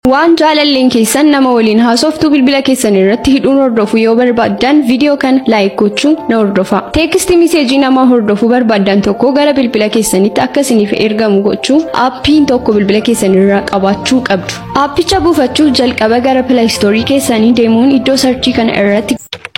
Waan jaalalleen keessan nama waliin haasoftuu bilbila keessan irratti hidhuun hordofu yoo barbaaddan viidiyoo kana laayik gochuun na hordofa. Teekistii miseejii nama hordofuu barbaaddan tokko gara bilbila keessanitti akka isiniif ergamu gochuun aappiin tokko bilbila keessan irraa qabaachuu qabdu. Aappicha buufachuuf jalqaba gara pilaayistoorii keessanii deemuun iddoo sarchii kana irratti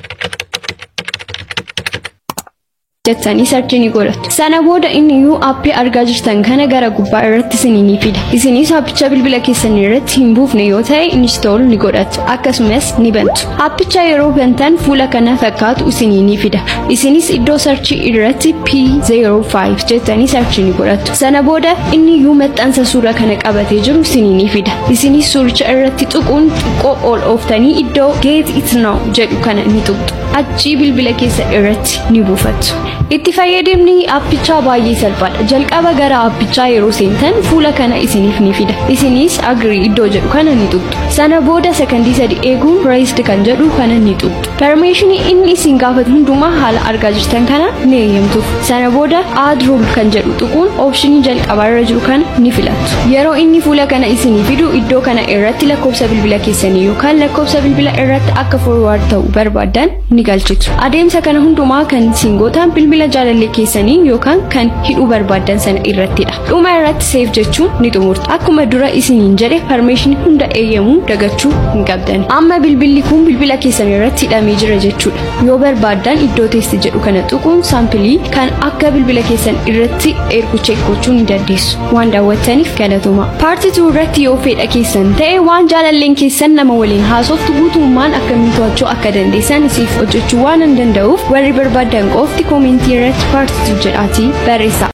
jettanii sarchii ni godhatu. Sana booda inni iyyuu aappii argaa jirtan kana gara gubbaa irratti isinii ni fida. Isinis aappicha bilbila keessan irratti hin buufne yoo ta'e inistool ni godhatu. Akkasumas ni bantu. Aappicha yeroo bantan fuula kana fakkaatu isinii ni fida. Isinis iddoo sarchii irratti P05 jettanii sarchii ni godhatu. Sana booda inni iyyuu maxxansa suura kana qabatee jiru isinii ni fida. Isinis suuricha irratti tuquun xiqqoo ol ooftanii iddoo Get it now jedhu kana ni tuqxu. Achii bilbila keessan irratti ni buufattu. Itti fayyadamni aappichaa baay'ee salphaadha. Jalqaba gara aappichaa yeroo seentan fuula kana isiniif ni fida. Isinis agrii iddoo jedhu kana ni tuqxu. Sana booda sekondii sadi eeguun raised kan jedhu kana ni tuqxu. Permeeshinii inni isin gaafatu hundumaa haala argaa jirtan kana ni eeyyamtuuf. Sana booda add rule kan jedhu tuquun oopshinii jalqabaa irra jiru kana ni filattu. Yeroo inni fuula kana isinii fidu iddoo kana irratti lakkoofsa bilbila keessanii yookaan lakkoofsa bilbila irratti akka forward ta'u barbaaddan ni galchitu. Adeemsa kana hundumaa kan isin gootan bilbila jaalallee keessanii yookaan kan hidhuu barbaaddan sana irrattidha. Dhuma irratti seef jechuun ni xumurtu. Akkuma dura isiniin jedhe permeeshinii hunda eeyyamuu dagachuu hin qabdan. Amma bilbilli kun bilbila keessan irratti hidhamee jira jechuudha. Yoo barbaaddan iddoo teesti jedhu kana tuquun saampilii kan akka bilbila keessan irratti ergu cheek gochuu ni dandeessu. Waan daawwattaniif galatoomaa. Paartii tuu irratti yoo fedha keessan ta'e waan jaalalleen keessan nama waliin haasoftu guutummaan akkamiin to'achuu akka dandeessan isiif hojjechuu waan hin danda'uuf warri barbaadan qofti koomentii irratti paartii tuu jedhaatii barreessaa.